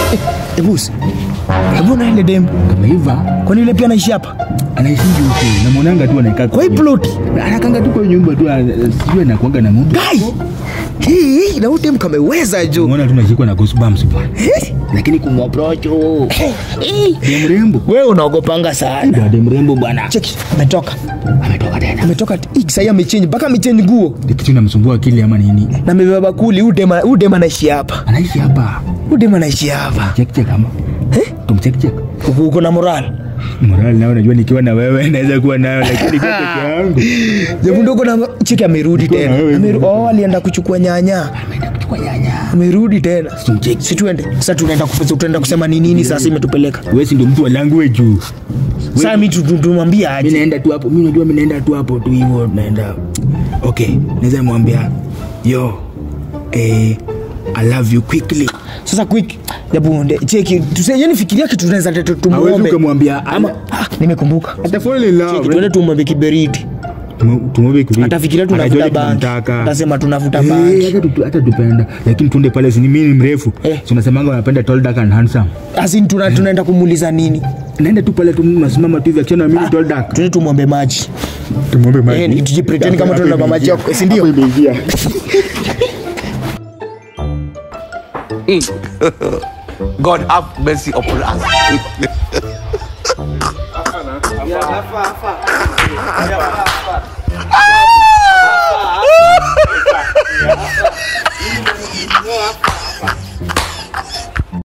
Ebus. Hebu na ile dem. Kameiva Kwani ile pia anaishi hapa? anaishi huko. Namwonanga tu anakaa Kwa hii plot. anakanga tu kwa nyumba tu, ana- sijui anakuanga na muda. Guy. Hii na huyu dem kameweza jo. Umeona tu nashikwa na goosebumps bwana. Eh? Lakini kumapproach oh. Eh. Dem mrembo. Wewe unaogopanga sana. Dem mrembo bwana. Cheki, ametoka. Ametoka tena. Ametoka hii sasa amechange mpaka amechange nguo. Ni kitu namsumbua akili ama nini? Na amebeba bakuli, huyu dem huyu dem anaishi hapa. Anaishi hapa. Huyu dem anaishi hapa. Check check ama. Eh? Tumcheck check. Uko uko na moral. Moral nao najua nikiwa na wewe naweza kuwa nayo lakini kwa peke yangu. Jabu ndogo na cheki amerudi Niko na tena. wewe Ameru, oh, alienda kuchukua nyanya. Ameenda kuchukua nyanya. Amerudi tena. Tumcheck. Si tuende. Sasa tunaenda kufanya tunaenda kusema ni nini sasa imetupeleka. Wewe si ndio mtu wa language. Sasa mimi tu- tu- tumwambia Mimi aje. naenda tu hapo. Mimi unajua mimi naenda tu hapo tu hivyo naenda. Okay, naweza mwambia yo eh I love you quickly. Sasa quick. Jabu nde cheki. Tuse yani fikiria kitu tunaweza tu- Hawezi tumuombe. ukamwambia Ama ah, nimekumbuka. ata fall in Cheki tuende tumwombe kiberiti. tumwombe kuvipi? Atafikiria tunavuta Atajua bangi. tunamtaka. Atasema tunavuta Eh, bangi. hata tu- hata tupenda lakini tuende pale si mimi ni mrefu Eh. si unasemanga unapenda tall dark and handsome Asin tuna tunaenda kumuuliza nini? naenda tu pale tu nasimama tu hivi akiona mimi tall dark Tuende tumwombe maji. tumwombe Eh, ni tujipretend kama Hapo tunaomba maji imeingia. yako, si ndio? Hapo imeingia. God have mercy upon us. Hapa, hapa.